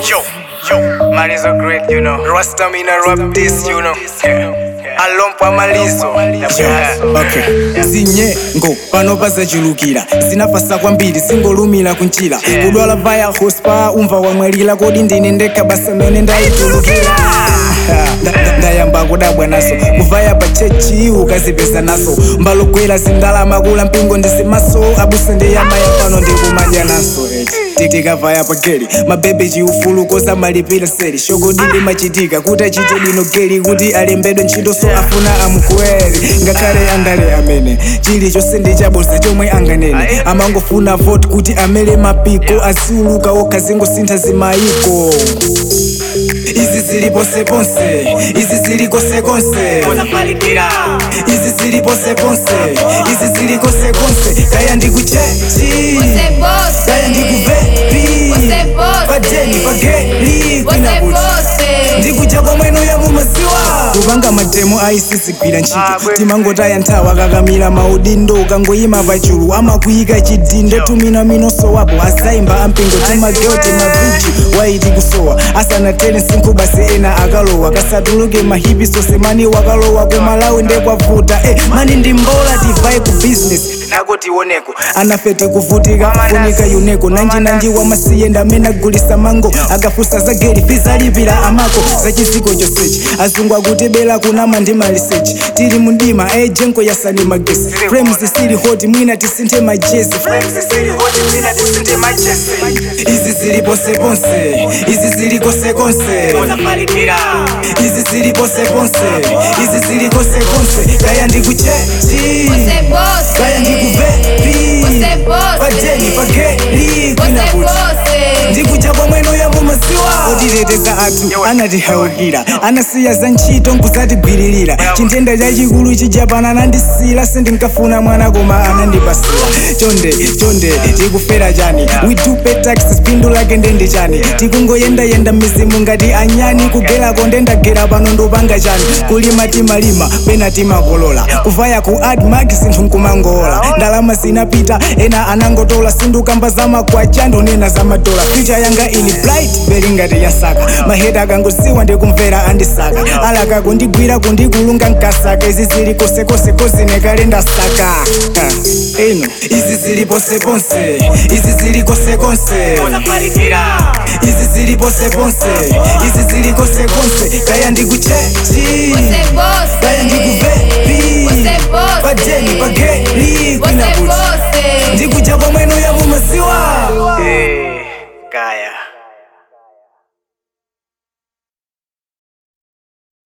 Yo, yo, man is so great, you know. Rasta me na rap this, you know. Alompa malizo. okay zinyengo pano pazachulukira zinafasa kwambiri singolumira kunjira kudwala vaya hospa umva wamwalira kodi ndine ndekha basa mene ndayitulukira Nda- nda- ndayamba kudabwa naso kuvaya pa chechi ukazipeza naso mbalogwera zindalama kula mpingo ndisimaso abusa ndiyamaya pano ndikumadya naso eti Ti- tikavaya pa geli mabebe chiufulu kosamalipira seli shogodi limachitika kuti achite bwino geli kuti alembedwe ntchito so afuna amukwere ngakhale andale amene chilichonse ndi chabodza chomwe anganene amangofuna vote kuti amele mapiko aziuluka okha zingosintha zimayiko izi zili ponseponse izi zili konsekonse izi zili ponseponse izi zili konsekonse kaya ndikuchechi Você você. kaya ndikuvepi Você você. pajeni pageli Você kwinakuti você. ndikuja kwamweno ya mumaziwa kupanga matemo aisizigwira ntchito timangotaya nthawi akakamira maudindo ukangoyima pachulu amakuyika chidindo tumina minoso wapo azayimba ampingo timageo timavichi waiti kusowa asanatere msinkhu basi ena akalowa kasatuluke mahipi sose mani wakalowa kumalawi ndekwavuta eh, mani ndi mbola tivaye ku business nako tioneko anafe tikuvutika funika yuneko nanjinanji wamasiye ndamene agulisa mango akafusa za geri fizalipira amako za chiziko chosechi azungu akutibela kunama ndi malisechi tili mundima ejenko yasani magesi frames zisili hoti mwina tisinthe majesi izi zili ponseponse izi zili konsekonse izi zili ponseponse izi zili konsekonse kaya ndikuchechi Você você. kaya ndikuvepi Você você. pajeni pageli Você kwinakuti você. ndikuja kwamweno ya mumaziwa otiteteza athu anatihaukira anasiya za ntchito nkuzatigwiririra chintenda chachikulu chijapana anandisila sindinkafuna mwana koma anandipasira chonde chonde tikufera chani we do pay taxes phindu lake ndende chani tikungoyendayenda mizimu ngati anyani kugerako ndendagera pano ndopanga chani kulima timalima pena timakolola kuvaya ku admark sinthu nkumangola ndalama zinapita ena anangotola sindukamba zamakwacha ndonena zamadola future yanga ili bright beli ngati yasaka maheta akangosiwa ndikumvera andisaka alaka kundigwira kundikulunga nkasaka izi zili kosekose kozinekale ndasaka Ha, eno izi zili ponseponse izi zili konsekonse izi zili ponseponse izi zili konsekonse kaya ndikuchechi Você você. kaya ndikuvepi Você você. pajeni pageli Você kwinakuti você. ndikuja kwamweno ya mumaziwa Eh, Kaya.